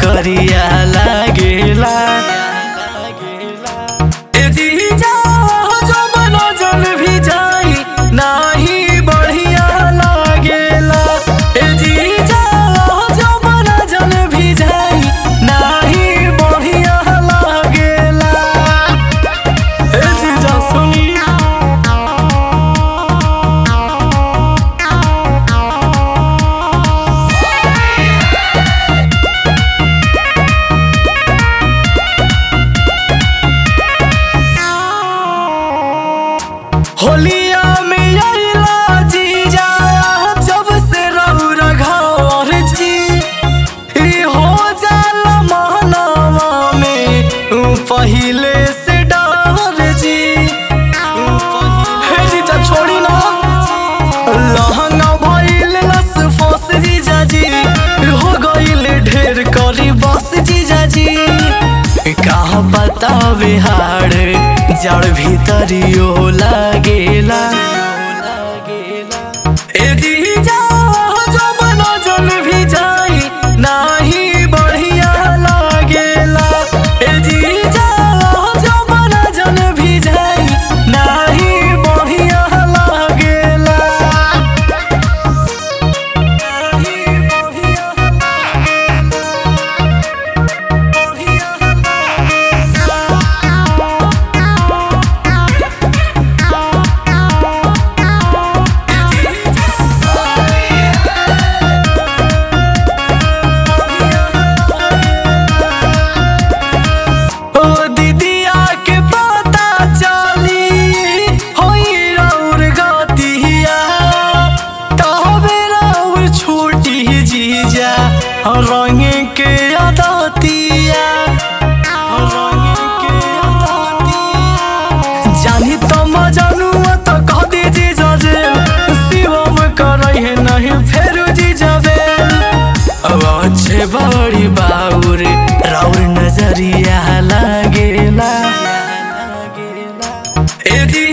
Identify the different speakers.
Speaker 1: करिया लागेला ए जीजा जो बनो जल भी जाई नाही बढ़िया लागेला ए जीजा जो बनो जल भी जाई नाही बढ़िया लागेला ए जीजा सुनी होलिया में आइला जीजा जब से रहू रघार जी ई हो जाला महनावा में ऊ पहिले से डर जी हे जीजा छोड़ी ना लहंगा भइल लस फस जीजा जी हो गइल ढेर करी बस जीजा जी कहा बतावे हाड़ जड़ भीतरियो लागेला ए जीजा जो बनो जल भी जाई नाही बढ़िया लागेला ए जीजा जो बनो जल भी जाई नाही बढ़िया लागेला नाही बढ़िया ओ दीदिया के पता चली होई रौर गतिया तबे रौर छोटी जीजा रंग के अदतिया रंग के अदतिया जानी तो मजनुआ तो कह दे जीजा जे शिवम करई है नहीं फेर जीजा बे अब अच्छे बड़ी बाउर राउर नजरिया लागेला ए दी